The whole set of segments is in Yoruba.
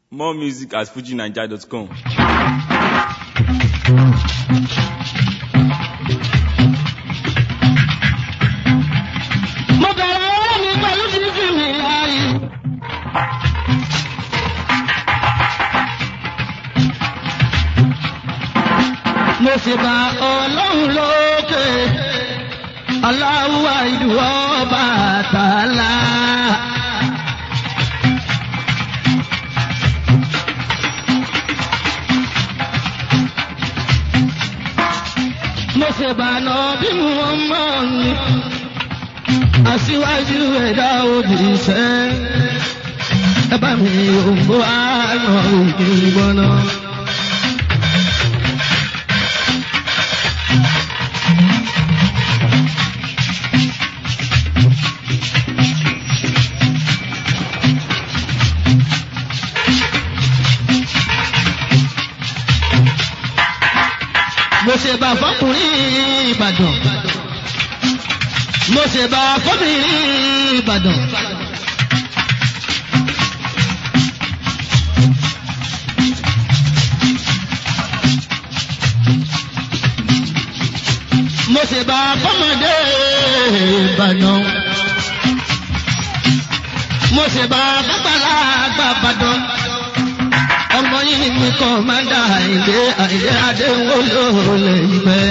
More music at fujinaija.com. mo bẹ̀rẹ̀ ọwọ́ mi pẹ̀lú títí mi láàyè. mo sì bá ọlọ́run lókè aláwọ̀ ìdúró bàtàlá. mo sì bá nà bí mo mọ̀ ní aṣíwájú ẹ̀dá òjìṣẹ́ ẹ bá mi òǹbó àná òkè gbọ́nà. mo ṣe bá fọkùnrin Ìbàdàn mo ṣe bá fọ́bìnrin Ìbàdàn. mo ṣe bá fọ́mọdé Ìbàdàn. mo ṣe bá fọ́gbàlagbà Ìbàdàn. ọmọ yìí mi kàn máa ń dà àìlé àìlé adéwọ́ lóòlẹ̀ ìgbẹ́.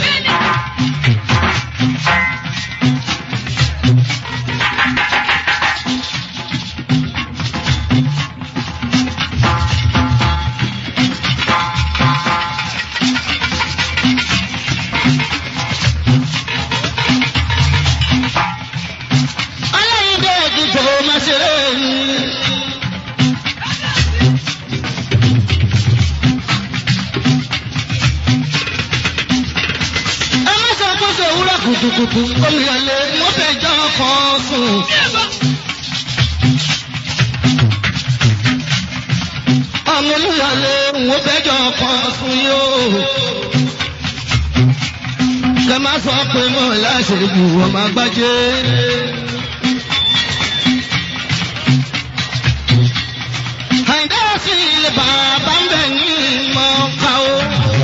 aláìndé ìdìbò máa ṣeré ni. ẹ má sọ pé ṣe òwúrọ̀ kùtùkùtù olùyọlé wọ́n fẹ́ jọ kan sùn. ọmọ olùyọlé wọ́n fẹ́ jọ kan sùn yóò. kẹ má sọ pé mo láṣẹ jù ọmọ agbájé. àìdá sí ilé bàbá ń bẹ̀ ní ìmọ̀ ká o.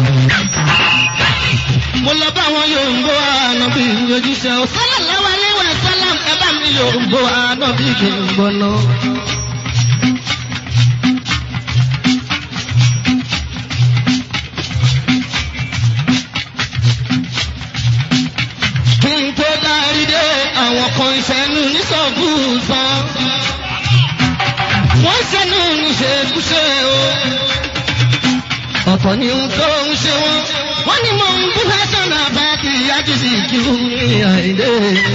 mo lọ bá wọn yòǹbó ànábì ojúṣe o. sallallahu alaihi wa sallam ẹ bá mi yòǹbó ànábì kì í gbọ́ná. kí n tó dárí dé àwọn kan ìṣẹ́nu nísọ̀bù sàn. wọ́n ṣẹ́nu níṣekúṣe o. ọ̀tọ̀ ni ohun tó ń ṣe wọ́n. wọ́n ní mò ń bú fẹ́sán àbá kí yájú sí kí ó ní àìdè.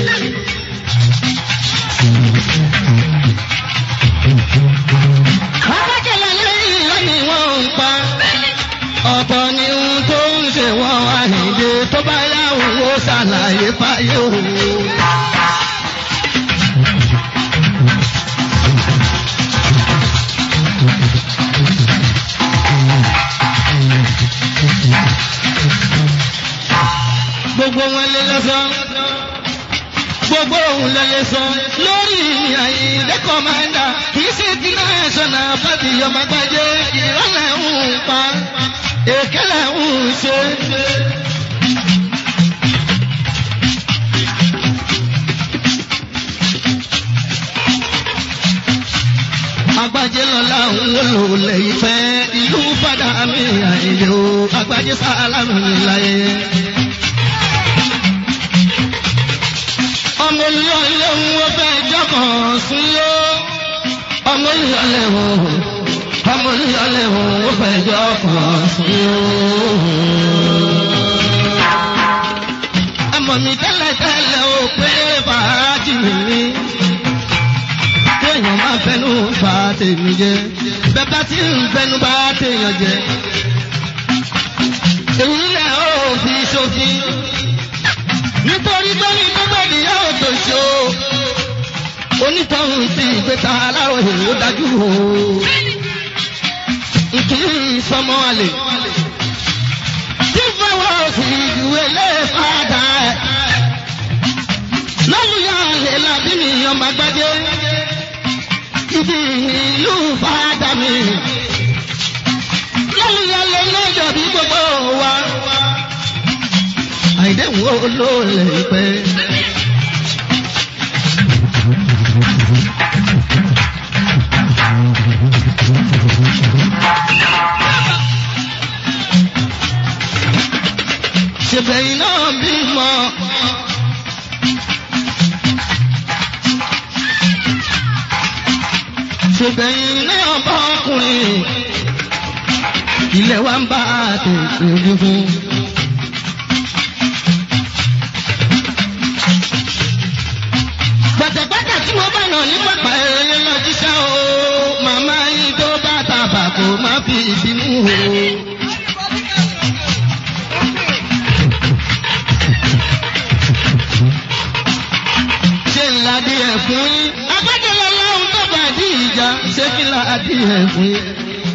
alákẹ́lẹ́ lẹ́yìn lọ́nìí wọ́n ń pa. ọ̀tọ̀ ni ohun tó ń ṣe wọ́n àìdè tó bá yáwó ó ṣàlàyé fáyé o. gbogbo wọn lé lọ́sàn gbogbo òun lẹ́lẹ́ sọ lórí àyíndé kọ́mándà kì í ṣe ti náà sọ̀nà fàbí ọmọ gbàjẹ́ ìrọ̀lẹ́ ń pa èkélé ń ṣe. agbájé lọ́la ń wò lè ìfẹ́ ìlú fàdà mi àìlè o agbájé sálámù láyé. ọmọ olùyọlé ń wọ́n fẹ́ jọ́kàn sí yó. ọmọ olùyọlé ń ọmọ olùyọlé ń wọ́n fẹ́ jọ́kàn sí yó. ẹmọ mi tẹ́lẹ̀ tẹ́lẹ̀ ó pé fàájì mi. kéèyàn máa fẹnu bá tèmi jẹ bẹ́ẹ̀ bá ti ń fẹnu bá téèyàn jẹ. èyí lẹ̀ ó fi ṣòfin nítorí pé ní gbogbo ènìyàn ò tó ṣe o onítọ̀hún ti ìgbésà aláròyé ó dájú o ìkíni sọmọ àlè tí fọwọ́ sí ìwé lé fàdà ẹ̀ lọ́lùyà àlè làbí mi ọmọ àgbájé ibi ìlú fàdà mi ìdẹ́wọ̀n olóòlẹ̀ ìpẹ́. ṣèbẹ̀yìn náà bímọ. ṣèbẹ̀yìn náà bá ọkùnrin ilé wa ń bá tètè gígùn. gbàtàgbàtà tí mo bá nà ní pàpà ẹ̀rẹ́ lọ jíṣẹ́ o màmá yín tó bá tàbà kò má fi ìbínú o. ṣé ńlá díẹ̀ fún yín agbẹ́dẹ̀lẹ̀ lọ́hùn tó bá dí ìjà ṣé kí ńlá díẹ̀ fún yín.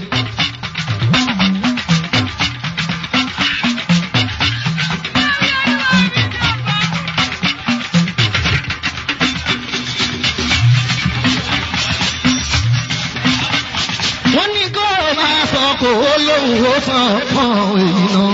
wọ́n ní kó o máa sọ kó o lóhùn ó sàn fún èyí náà.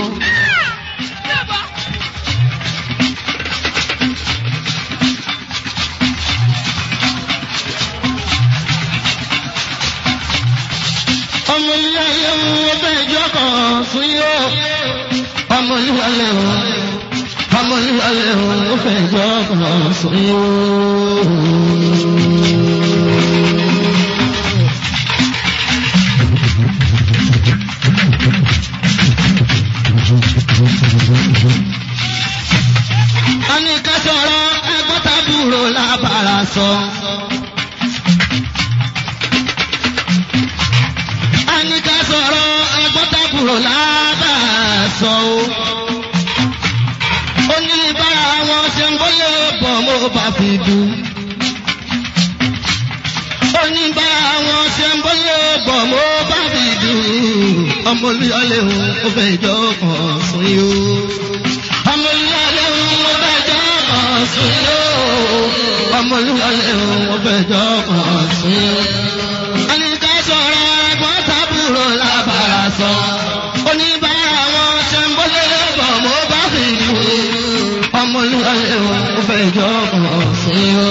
ọmọ ilé ayé ń wọ́n fẹ́ ìjọ kan fún yó. ọmọ ilé ayé ń ọmọ ilé ayé ń wọ́n fẹ́ ìjọ kan fún yó. a ní ká sọ̀rọ̀ ẹgbọ́n tábúrò lábàrá sọ. a ní ká sọ̀rọ̀ ẹgbọ́n tábúrò lábàrá sọ o. ó ní bára wọn ṣe ń bóyá bọ̀ mo bá fi dùn. ó ní bára wọn ṣe ń bóyá bọ̀ mo bá fi dùn. ọmọ olúyọlé òun ó fẹ́ ìjọ kan fún yìí o ọmọ olúwalẹ̀ òun fẹ́ jọ kàn sí yó. ọmọ olúwalẹ̀ òun fẹ́ jọ kàn sí yó. ẹnìká sọ̀rọ̀ ẹ̀gbọ́n tábúrò lábàrá sọ. oníbàárà wọn ṣe ń bọ́lé bọ̀ mo bá fi lù. ọmọ olúwalẹ̀ òun fẹ́ jọ kàn sí yó.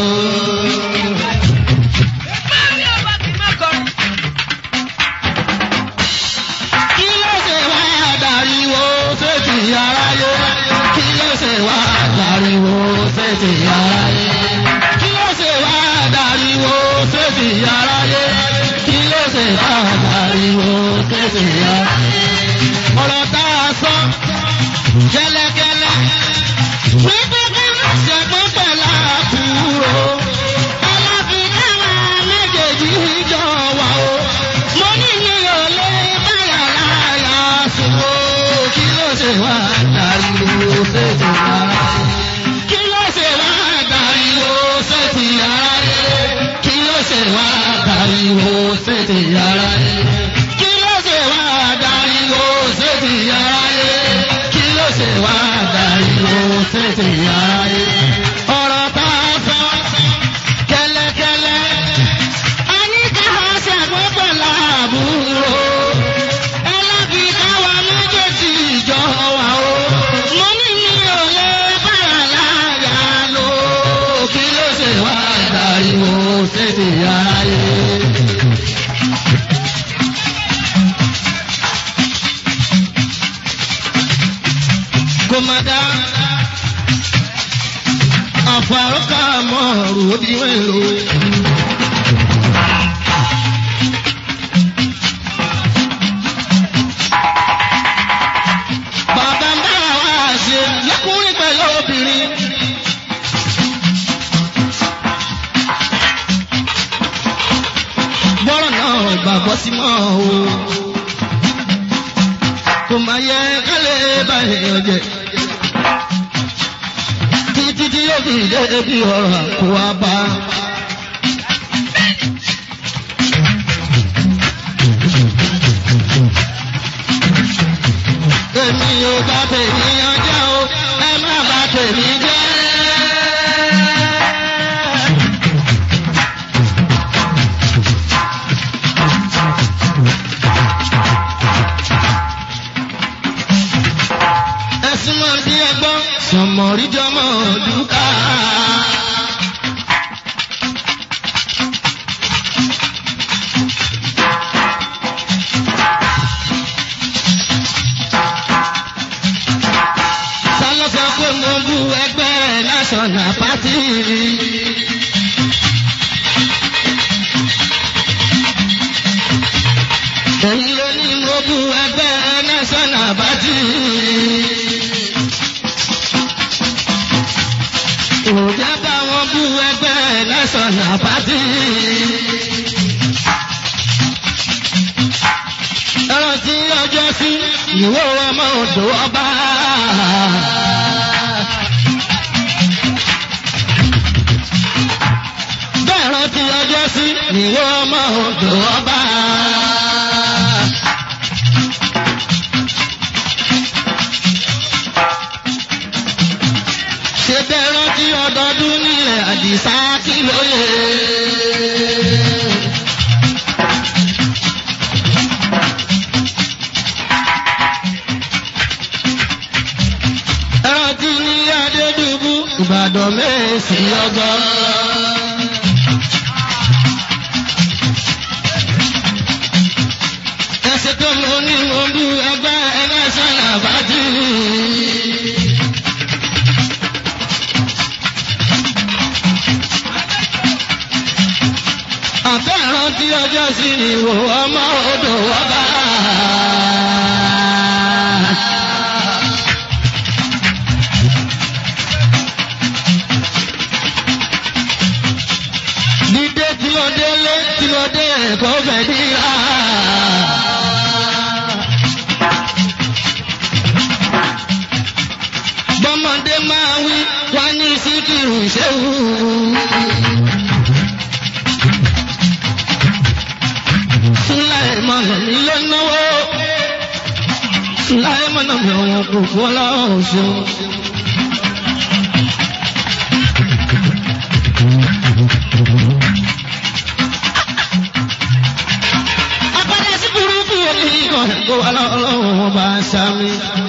kí ló ṣe wá dàríwó sétí aráyé kí ló ṣe wá dàríwó sétí aráyé kí ló ṣe wá dàríwó sétí aráyé kí ló ṣe wá dàríwó sétí aráyé. ọ̀rọ̀ tá a sọ gẹ́lẹ́gẹ́lẹ́ wípé ká má ṣe pín pẹ̀lú àbúrò aláfin káwọn méjèèjì jọ wà o mo ní mi ò lè báyà láyà sùn o kí ló ṣe wá dàríwó sétí aráyé kí ló ṣe wá dàríwó sétí aráyé kí ló ṣe wá dàríwó sétí aráyé kí ló ṣe wá dàríwó sétí aráyé kí ló ṣe wá dàríwó sétí aráyé. ọ̀rọ̀ tá a sọ kẹ́lẹ́kẹ́lẹ́ a ní ká ṣàgbọ́n pẹ̀lú àbúrò ẹlẹ́bi káwa méjèèjì jọ wà o. mo ní mi ò lè bára láyà lò. kí ló ṣe wá dàríwó sétí aráyé. kò má dá àfàrọ́kà mọ́ ọ̀rùn ó di mélòó. bàbá ń bá wa ṣe lọ́kùnrin pẹ̀lú obìnrin. bọ́rọ̀ náà gbàgbọ́ sí mọ́ o. kò máa yẹ kálẹ̀ báyìí ọjẹ́. títí tí yóò fi dé bí ọ̀rọ̀ àkó wa bá. èmi ò bá tèmi ọjọ́ o ẹ má bá tèmi jẹ́. ẹ̀sùn mọ̀ bí ẹgbọ́n. sọmọ èyí ló ní mo bu ẹgbẹ́ national party. òjá bá wọn bú ẹgbẹ́ national party. ẹ̀rọ tí ọjọ́ sí ìwé ọmọ odò ọba. bẹ́ẹ̀ rántí ọjọ́ sí ìwé ọmọ odò ọba. ṣe bẹ́ẹ̀ rántí ọdọọdún nílẹ̀ àdìsá kí lóye. rántí ní adédùbú ìbàdàn mẹ́sì ọgbọ́n. ẹsẹ̀ tó lọ ní olú ẹgbẹ́ ẹlẹ́sàn àbájú. àbẹ̀rán tí ọjọ́ sí ni wò ọmọ odò ọba. dídé tí ó délé tí ó dé ẹ̀kọ́ fẹ́ díra. bọ́mọdé máa wí wá ní síkìrù ṣéwù. Sulaimana mi ló náwó. Sulaimana mi àwọn kòkó ọlọ́run ṣeun. Apádà sí burúkú omi kan kó ọlọ́run ọba sami.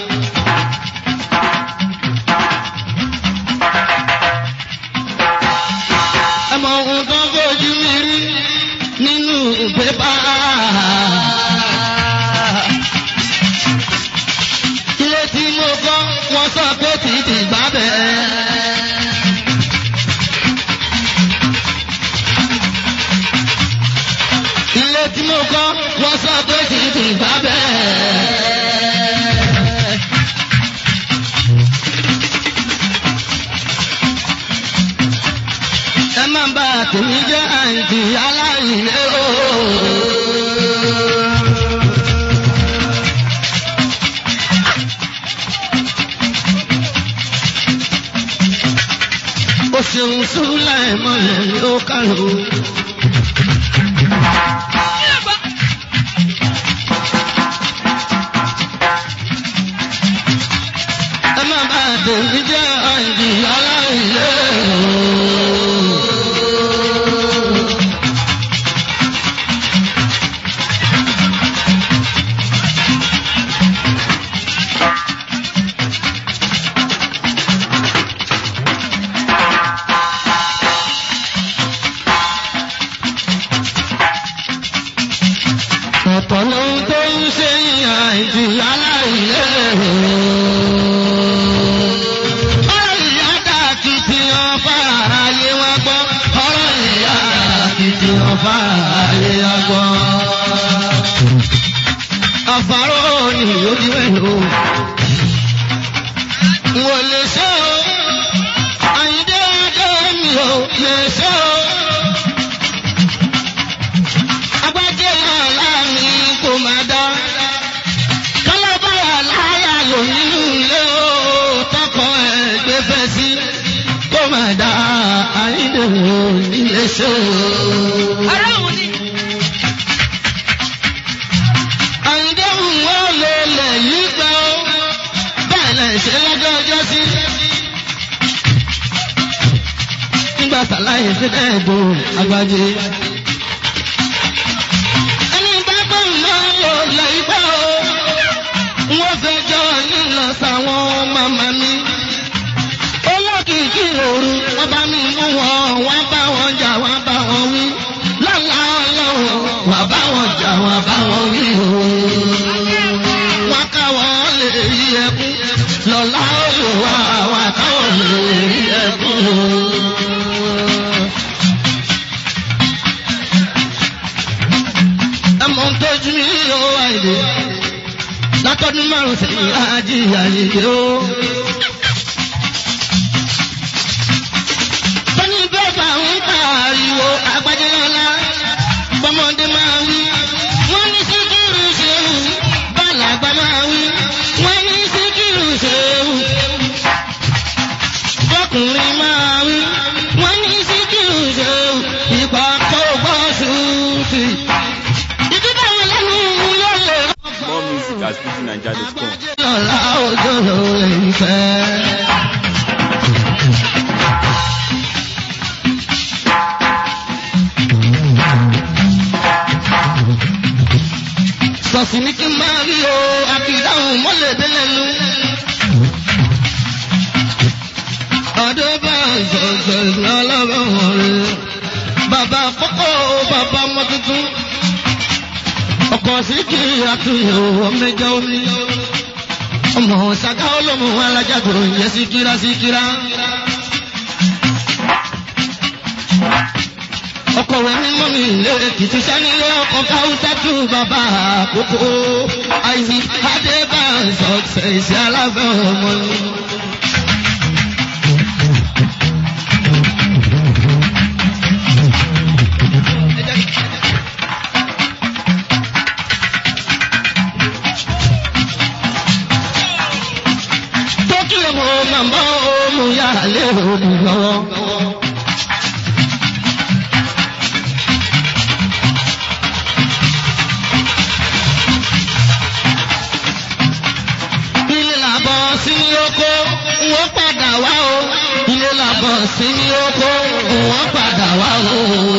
Ẹ mọ ohun tó ń fojú mi rí nínú pépà. Ilé tí mo kọ́, wọ́n sọ pé títì gbá bẹ́ẹ̀. Ilé tí mo kọ́, wọ́n sọ pé títì gbá bẹ́ẹ̀. ẹ má bà tèmi jẹ́ àǹtí aláìlé o. ó ṣeun súnlá ẹ̀ mọ́lẹ̀ ló kàrò. ẹ má bà tèmi jẹ́ àǹtí aláìlé o. ọ̀pọ̀ lóhun tó ń ṣe ìyá ìdí aláìlé. ọ̀rọ̀ ìyá dàkìtì ọba ayé wa gbọ́. ọ̀rọ̀ ìyá dàkìtì ọba ayé wa gbọ́. àfàrò ni ojú ẹ̀ lò. wò lè ṣe o. àyíndé adé mi ò lè ṣe o. agbájé ọ̀la mi kò máa dá. kálábàrà láyà lò nínú ilé o tọkọ ẹgbẹ́ fẹ́ sí kó máa dá àyíndèwò nílé ṣe o. Aráhùn ni. àyíndèwò wọn lè lẹ̀ yí gbà ó bẹ́ẹ̀ lẹ̀ ṣe lọ́jọ́ ọjọ́ sí. nígbà tàlàyé sí ẹ̀ẹ́dùn agbájé. ẹni bá bọ̀ náà lò lẹ̀ yí gbà ó. wọ́n fẹ́ jọ nílọ sáwọn màmá mi. olókìkí òru wọ́n bá mi mú wọn wọ́n bá wọn jà wọ́n bá wọn wí. lọ́la ọlọ́run wọ́n bá wọn jà wọ́n bá wọn wí o. wọ́n káwọn lè rí ẹkún. lọ́la olùwà wọ́n káwọn lè rí ẹkún o. ẹmọ ń tọ́jú mi ò àìdè látọdún márùn sẹ́yìn ajíyà yìí o. Bọ́ní bẹ́ẹ̀bà ń pariwo àgbájẹ́ lọ́la, bọ́mọdé máa wí. Wọ́n ní síkírù ṣeun, bàlágbà máa wí. Wọ́n ní síkírù ṣeun, bọ́kùnrin máa wí. Wọ́n ní síkírù ṣeun, ìgbà tó gbọ́ sùúrù. Ìdíbà wọn lẹ́nu yóò lè rọ́. More music at FujiNiger.com. Lọ́la òjò ìfẹ́. Sọ̀sì ní kí n máa rí o, àbídáhùn mọ́lẹ̀ délẹ́nu. Ọdún bá ìṣọ̀ṣọ̀ ìgbà ọlọ́rọ̀ rẹ̀. Bàbá àkọ́kọ́ bàbá ọmọ tuntun. Ọkọ̀ sí kí àtúnyẹ̀wò ọmọdé omi. Ọmọ ṣàgá olómù alájà tó ń yẹ síkírá síkírá. Ọkọ̀ rẹ̀ ní mọ́mí ilé Èkìtì sánilé ọkọ̀ káwùtà tù bàbá àkókò. Àìsí Adébáyọ̀ ṣẹ̀ṣẹ̀ sí aláfẹ́ ọmọ ni. Tókì ọmọ màmá ọmọ yà lé òbí lọ́wọ́. Ilé làbọ̀ sí ní oko, wọ́n padà wá o. Ilé làbọ̀ sí ní oko, wọ́n padà wá o.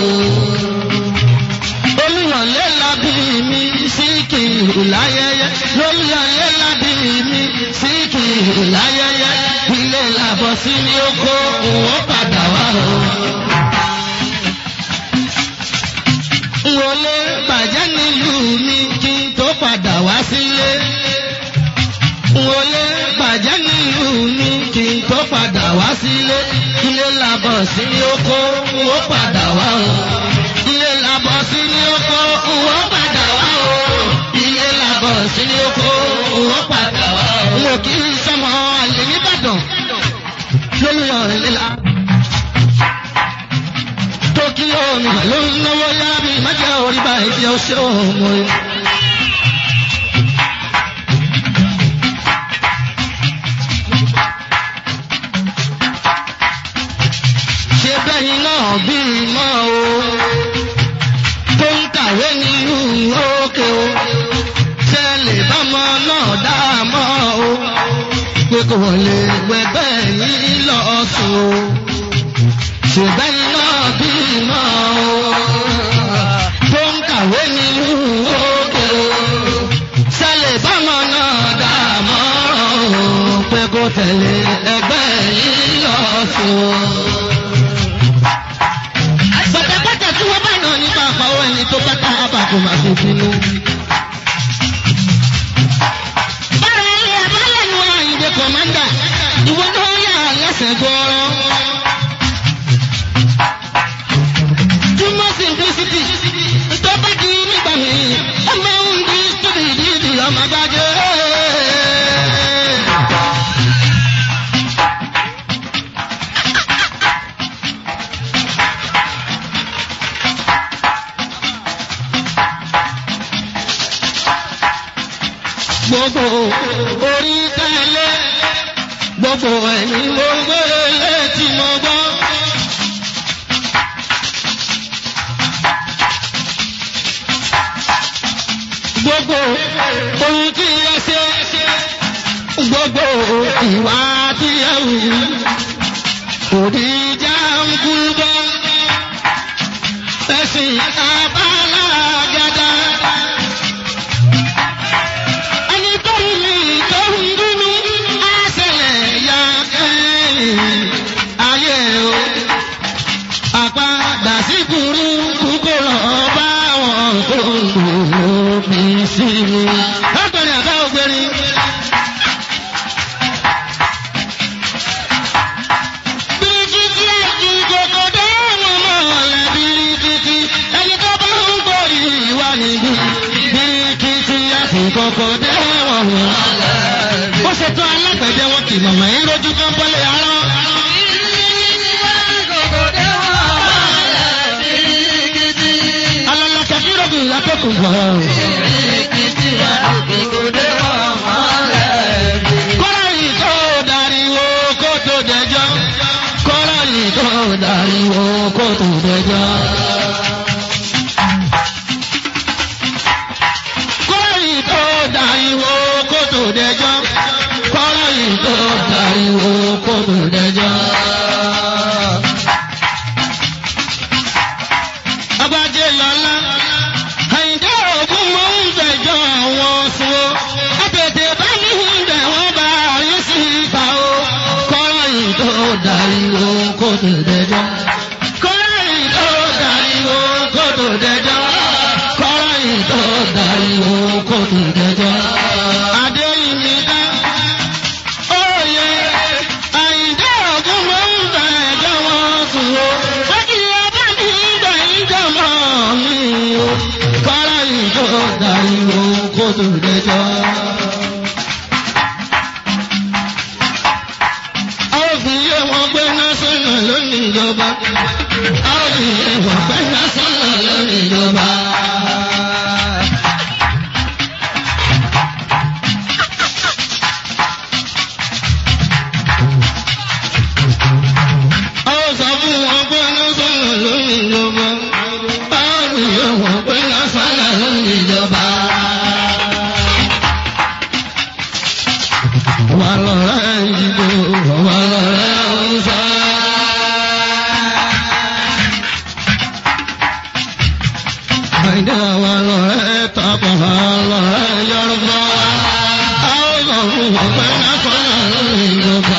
Olùyọ̀lé lábí mi sí kìlù láyẹyẹ. Olùyọ̀lé lábí mi sí kìlù láyẹyẹ. Ilé làbọ̀ sí ní oko, wọ́n padà wá o. Wọlé bàjẹ́ nílùú mi kí n tó padà wá sílé. Wọlé bàjẹ́ nílùú mi kí n tó padà wá sílé. Ilé làbọ̀ sí ní oko, wọ́n padà wá o. Ilé làbọ̀ sí ní oko, wọ́n padà wá o. Ilé làbọ̀ sí ní oko, wọ́n padà wá o. Mo kì í sọmọ àlè nìbàdàn lórí ọ̀rẹ́ líla. Tókíyó mi mà ló ń náwó yá mi má jẹ́ orí bá ìdí ọṣẹ́ òun rẹ̀. Ṣé bẹ́yìn náà bí mọ́ o? Tó ń kàwé nínú òkè o. Ṣé lè bá mọ náà dá mọ́ o? Pé kò lè gbẹgbẹ́ yìí lọ sùn o. Ṣé bẹ́yìn náà bí mọ́ o? Tó ń kàwé nínú òkè o. Ṣé lè bá mọ náà dá mọ́ o? Pé kò tẹ̀lé ẹgbẹ́ yìí lọ sùn o pàtàkì tí wọ́n bá nà nípa àpàwọ̀ ẹni tó bá ká àbàkù máa fi bínú. bára ilé abálẹ̀ ni wọ́n àyìnbó kọ̀mándà ìwọ náà yà lẹ́sẹ̀ gbọ́rọ́. túmọ̀ simplicity tó bá di nígbà mi ọmọ ń di stupid di ọmọ gbájẹ́. gbogbo orí tẹ́lẹ̀ gbogbo ẹ̀mí mo gbé létí mo gbọ́. gbogbo ohun tí ẹ ṣe gbogbo ìwà tí ẹ wù kò ní já ń kú bọ́. ẹ̀sìn abálágádá. ẹni tó ń mi tó ń dúnú á ṣẹlẹ̀ ya kẹ́yìn ayé o. àpadà sí burúkú kò lọ bá wọn tó ń lò bí sí mi. ọ̀gbẹ́ni àbá ògbẹ́ni. Bíríkìtì àti kòkòdó wọn mọ̀ ọ̀la bíríkìtì. Ẹni tó bá ń gbòòrì wà níbí. Bíríkìtì kọ̀kọ̀ dé wọn. Bó ṣe tán alágbẹ̀dẹ wọn kì mọ̀mọ́ yín lójú kan bọ́lẹ̀ arán. Alala kẹfìrọ̀gì lápẹ̀kùn bọ̀. Kọ́lá yìí tó dariwo kó tó dẹjọ́. Kọ́lá yìí tó dariwo kó tó dẹjọ́. Kọ́lá yìí tó dariwo kó tó dẹjọ́. Kọ́lá yìí tó dariwo kó tó dẹjọ́. Abájé lọ́lá. Àyìndé ògún mò ń fẹjọ́ wọn sùn o. Àtètè bá mi ń bẹ̀ wọ́n bá rí sí ìta o. Kọ́lá yìí tó dariwo kó tó dẹjọ́. Kọ́lá yìí tó dariwo kó tó dẹjọ́. Kọ́lá yìí tó dariwo kó tó dẹjọ́. Adéyìnbí dá. Oyè Àyìndé ògún mò ń fẹjọ́ wọn sùn o. Wájú ọba mi ń bẹ̀ ìjọba mi o. Kọ́lá yìí tó dariwo kó tó dẹjọ́. a ó fi yé wọn pé násánà lónìí ìjọba. a ó fi yé wọn pé násánà lónìí ìjọba. a ó sọ fún wọn pé násánà lónìí ìjọba. a ó fi yé wọn pé násánà lónìí ìjọba. wà lọ́rẹ́ ìdìbò wà lọ́rẹ́ ọ̀sán. Àìdá wà lọ́rẹ́ tàbí wà lọ́rẹ́ Yorùbá. A ó sọ fún wọn pé nákọ́nà lórí ìjọba.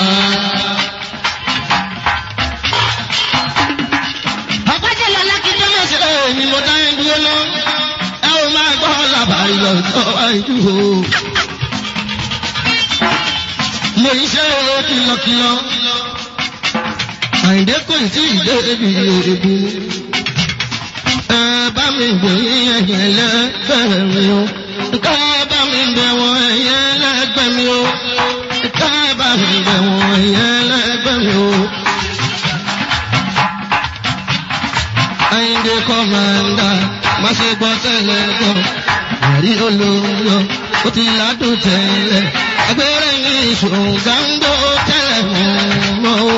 Àpájẹ́ lọ́lá kí tó lè ṣe èmi mo dá ẹ dúró lọ. Ẹ ò máa gbọ́ làbàrí lọ́jọ́ àìdúró mo iṣẹ́ o kìlọ̀kìlọ̀. Àyìndé kò tí ì dé ibi èébú. Ẹ bá mi gbé ẹ̀yẹ lẹ́gbẹ̀ẹ́ mi o. Ká bá mi bẹ̀ wọ́n ẹ̀yẹ lẹ́gbẹ̀ẹ́ mi o. Ká bá mi bẹ̀ wọ́n ẹ̀yẹ lẹ́gbẹ̀ẹ́ mi o. Àyìndé kọ́mándà má ṣe gbọ́ tẹ́lẹ̀ gbọ́. Àrí olóyọ ó ti ládùn tẹ́lẹ̀. Agbèrè ní ṣùgbọ́ngbò tẹ́lẹ̀ mọ́ o.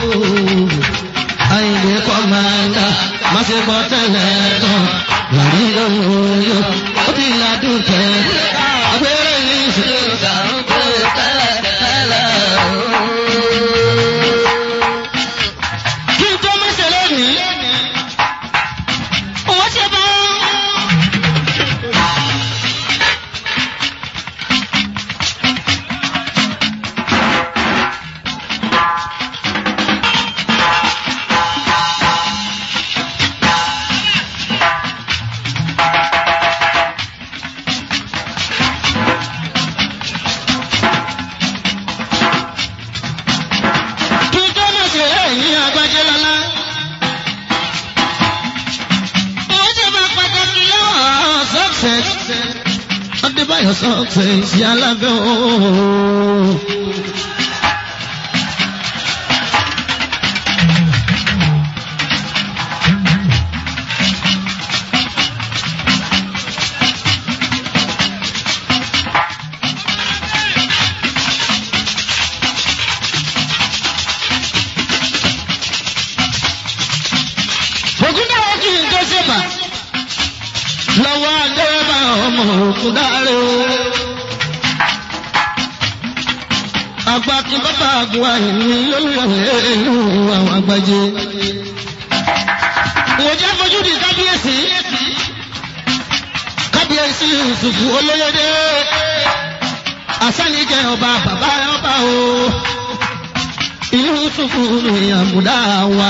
Àyìndé kọ́mándà má ṣe gbọ́ tẹ́lẹ̀ gbọ́. Àrí olóyọ ó ti ládùn tẹ́lẹ̀. Agbèrè ní ṣùgbọ́ngbò tẹ́lẹ̀ Kí n tó mẹ́sẹ̀ lónìí. Owó ṣe bá kí n tó mẹ́sẹ̀ ẹ̀yìn agbájé lọ́lá. Owó ṣe bá pàtàkì lọ́wọ́ success. Adébáyọ̀ success yálà bẹ́ẹ̀ ooo. Ògúndáwọ̀ kì í tó ṣèbà. Lọ́wọ́ adébá ọmọ Ògúndáre o. Àgbà kí bàbá àgùn àyìnbí lólùyọ̀ ìlú àwọn àgbàjẹ. Ìwòjẹ́ fojú di kábíyèsí. Kábíyèsí Yusufu olóyèdè. Àsánijẹ ọba bàbá ọba o. Ìlú Yusufu ni àbùdá wa.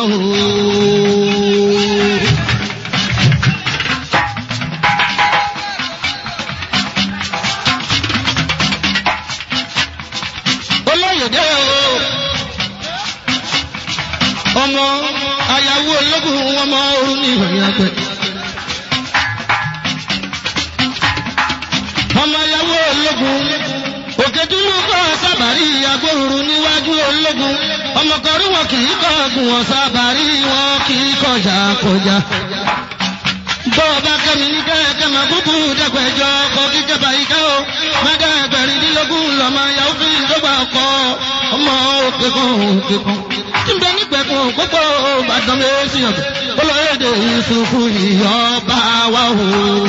olóyèdè o ọmọ ayáwó ológun wọn mọ orun ní ìròyìn àgbẹ. ọmọ ayáwó ológun òkè dúró kọ́ sábàrí agbóhùrú níwájú ológun ọmọ kọrí wọn kì í kọ́ ọ̀gùn wọn sábàrí wọn kì í kọjá kọjá. bọ́ọ̀bá kẹ́mi ní kẹ́kẹ́ máa kúkú dẹ́gbẹ̀jọ ọkọ̀ kíkẹ́ báyìí ká o mẹ́gàgbẹ̀rìndínlógún lọ́mọ yahoo fi ìdọ́gba ọkọ̀ ọmọ òkè kan òkè kan. tí n bẹ nígbẹ̀kùn púpọ̀ bàdàn méjì ọ̀gbìn olóyèdè ìsúnkú ìyọba wa o.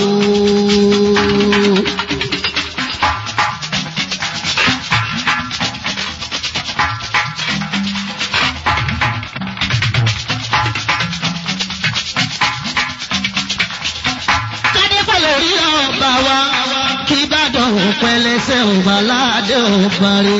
kádẹ́fà lórí ọba wa kí Ìbàdàn pẹlẹsẹ ọba aládé ọba rẹ.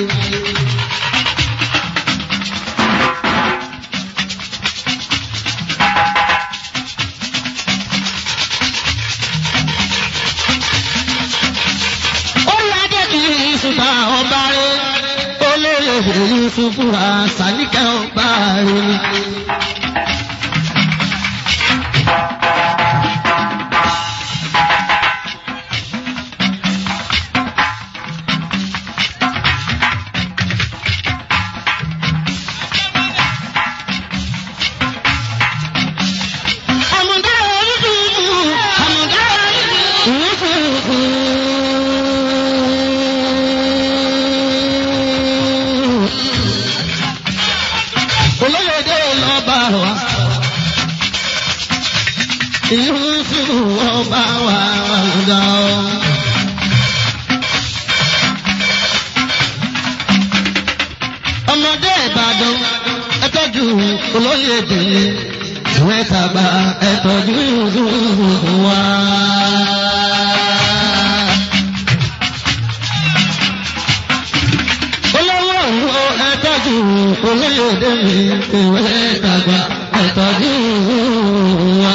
olùwádé kì í ṣùgbà ọba rẹ olóyè Yusufu àṣàníkẹ́ ọba rẹ. àmùdá Yusufu àmùdá Yusufu. olóyèdè lọ́ba wa Yusufu ọba wa àmùdá o. ọmọdé Ìbàdàn ẹ tọ́jú olóyèdè ìwé tàgbà ẹ tọ́jú Yusufu wa. olówó òwò ẹ tọ́jú olóyèdè mi ìwé tàgbà ẹ tọ́jú wa.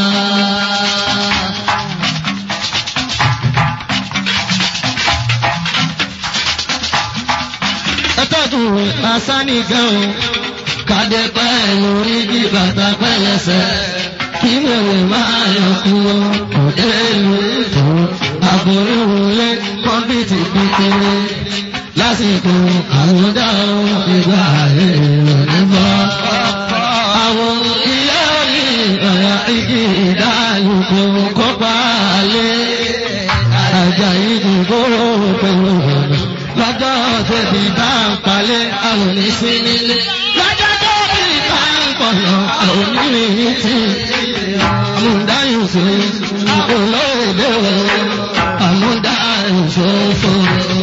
ẹ tọ́jú asani gan o kàdé pẹ́ lórí bí bàtà pẹ́ lẹ́sẹ̀ kí wèrè máa yọ kú o òde ìlú ètò àbúrò wọlé kọ́mpìtì kékeré lásìkò àwùjọ ìgbà èrò nígbà. àwọn ìyá mi ọ̀yà igi ìdálùkù kópa lé àjà ìdìbò pẹ̀lú ọ̀nà lọ́jọ́ tẹ̀bí bá ń palẹ̀ àwọn oníṣẹ́ nílé. lọ́jọ́ tẹ̀bí bá ń pọ̀nà àwọn onírin tí àmúdáyùn sí olóòdè àmúdáyùn ṣòfò.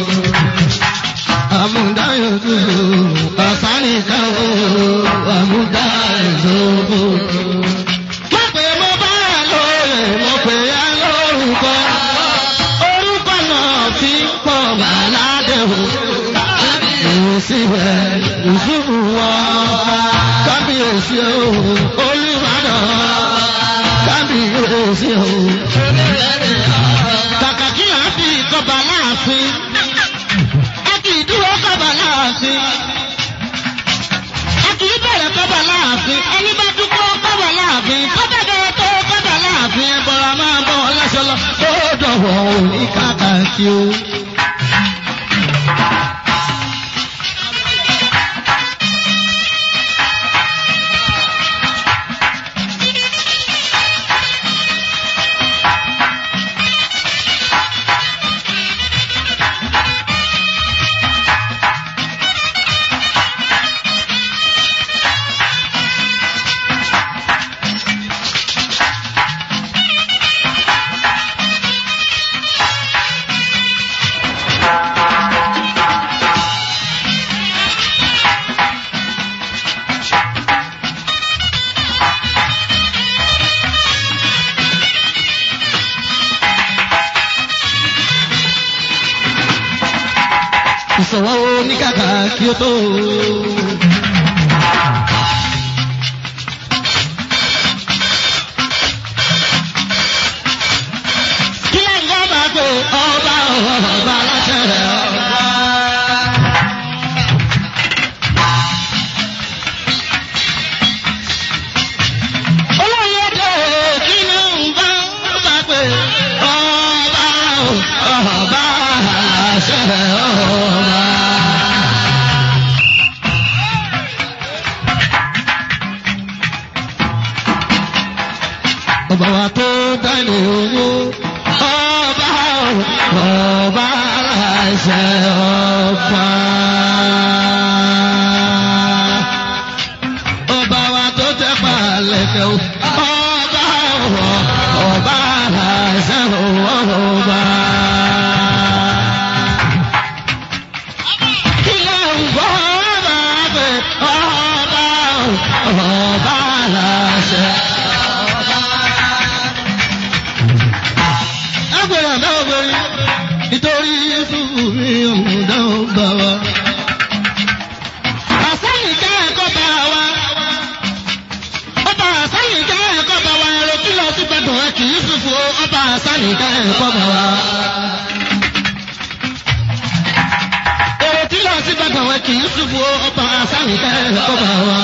àmúdáyùn sí ọ̀sánìkan àmúdáyùn ṣòfò. mo pè mo bá lóore mo pè á lórúkọ orúkọ náà fi ń pọ̀ bàládé o. Èsì rẹ̀ ìṣubú wọ kábíyèsí o, Olúbàdàn kábíyèsí o. Kàkà kí à ń fi kọba láàfin, a kì í dúró kọba láàfin. A kì í bẹ̀rẹ̀ kọba láàfin, ẹni bá dúpọ̀ kọba láàfin, kọ́bà bẹ̀rẹ̀ tó kọba láàfin, ẹ bọ̀rọ̀ máa bọ̀ ọlọ́ṣọ́ lọ. Ó dọ̀wọ́ òní kàkàkí o. ìṣòwò oníkàkà kí ó tó. ọba wa tó dání owó ọba ọba aláṣẹ ọba. ọba wa tó tẹ palẹ̀kẹ̀ o ọba ọba aláṣẹ ọba. kí ló ń bọ́ ọba pé ọba ọba aláṣẹ ọba. agbèrè àná obìnrin nítorí Yúsúfù mi òmùdá ọba wa. àsẹ́yìn jẹ́ ẹ̀kọ́ bá wa. ọba àsẹ́yìn jẹ́ ẹ̀kọ́ bá wa ẹ̀rọ kí lọ sí gbẹ̀dùn ẹ̀ kì í Yúsúfù o. ọba àsẹ́yìn jẹ́ ẹ̀kọ́ bá wa. èrò tí lọ sí gbẹ̀dùn ẹ̀ kì í Yúsúfù o. ọba àsẹ́yìn jẹ́ ẹ̀kọ́ bá wa.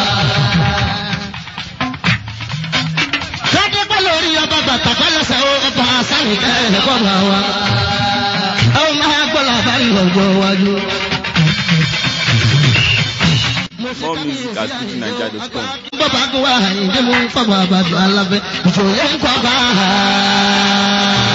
Sọ́dọ́gbọ́n lórí ọba bàtà fẹ́lẹ́sẹ̀ ó ọba àṣàyìn kẹ́hìn kọ́ bá wa. Ẹ ó máa gbọ́ làbárí ọgbọ́ wájú. More music at fujininja.com. Bọ́bá kó wá àyíndé mú kọ́ bá bàbá alábẹ́. Ìfòyẹ́ ń kọ́ bá a.